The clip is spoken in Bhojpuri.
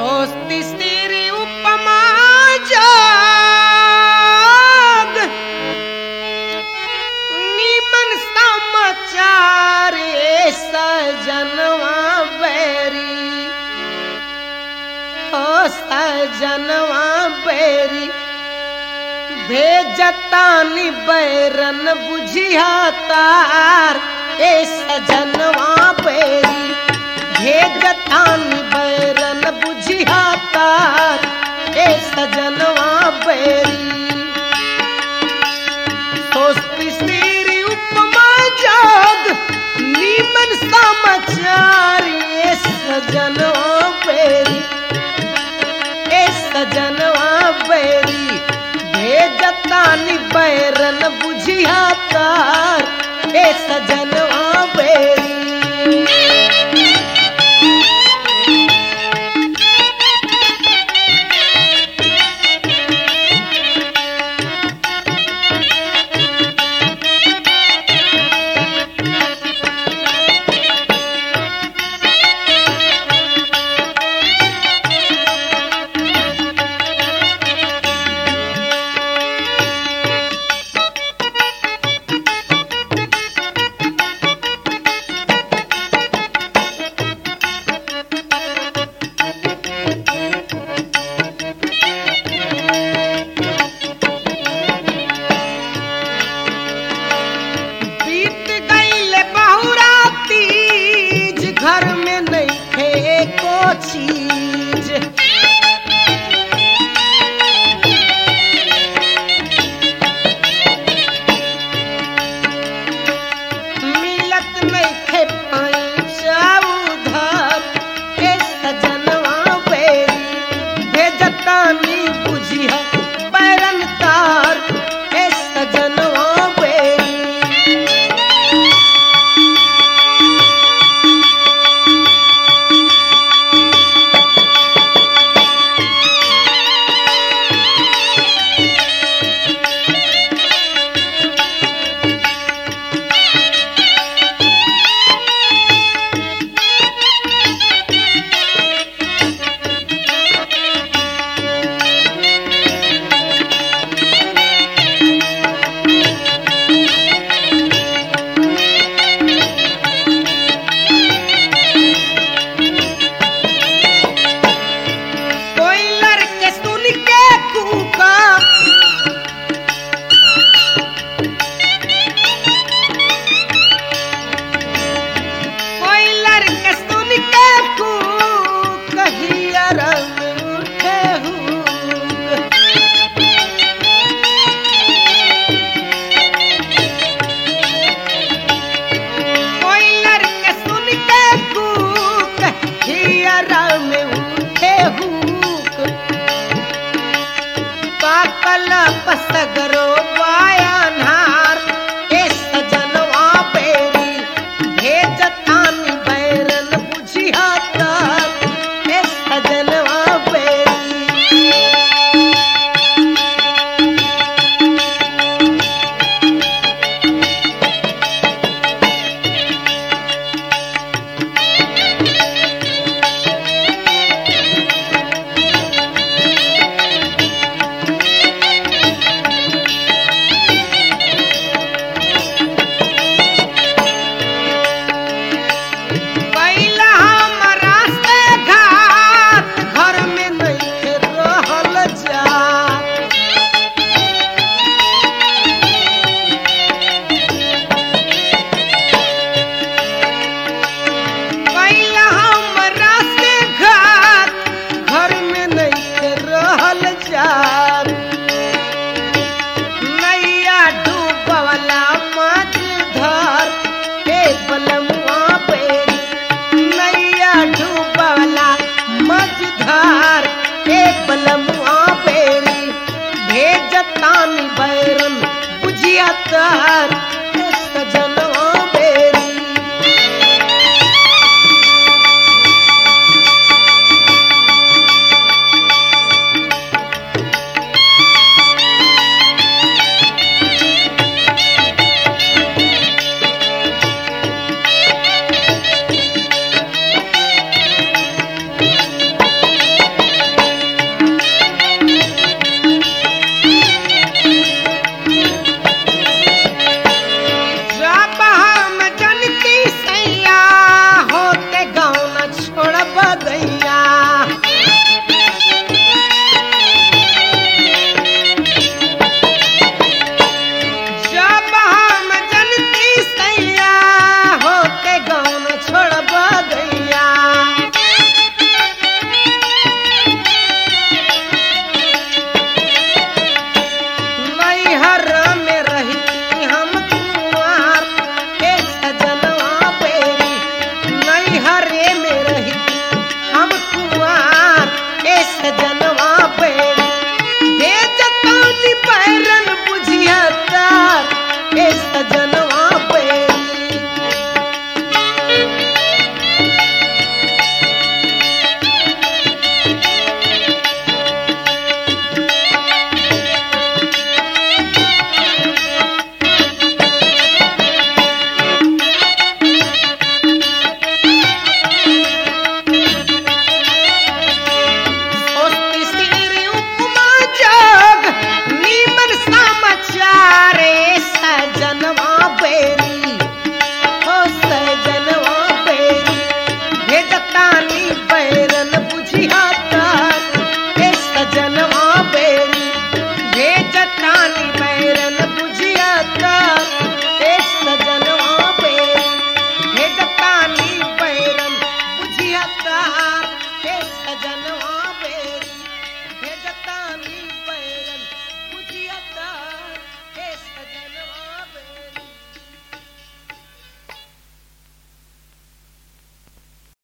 सोचती तेरी उपमा जाग नीमन समाचार ए सजनवा बैरी ओ सजनवा बैरी भेजतानी बैरन बुझिया तार ए सजनवा बैरी भेजतानी बैरन बुझिया तार ए सजनवा बैरी सोचती तेरी उपमा जाग नीमन समाचार ए सजनवा बैरी ए सजनवा बैरी भेजतानी बैरन बुझिया तार ए सजनवा बैरी बीत गईले बहुरा तीज घर में नहीं थे को चीज मिलत नहीं थे पैसा उधार ए सजनवा बेरी भेजतानी बुझिया बैरन तार ए सजनवा बेरी कोई लड़के सुन के कूका कोई लड़के सुन के कूक हिया रंग उठे हुक कोई लड़के सुन के कूक हिया रंग उठे हुक पाकल पसगरो बायानार ए सजनवा बेरी भेजतानी बैरन बुझिया तार ए सजनवा बेरी पहिला हमरा से घात घर में नहीं रहल जात पहिला हमरा से घात घर में नहीं रहल जात नैया डूबवला मत धर हे बलमुआ बेरी नैया डूबवला मत धर हे बलमुआ बेरी भेजतानी बैरन बुझिया तार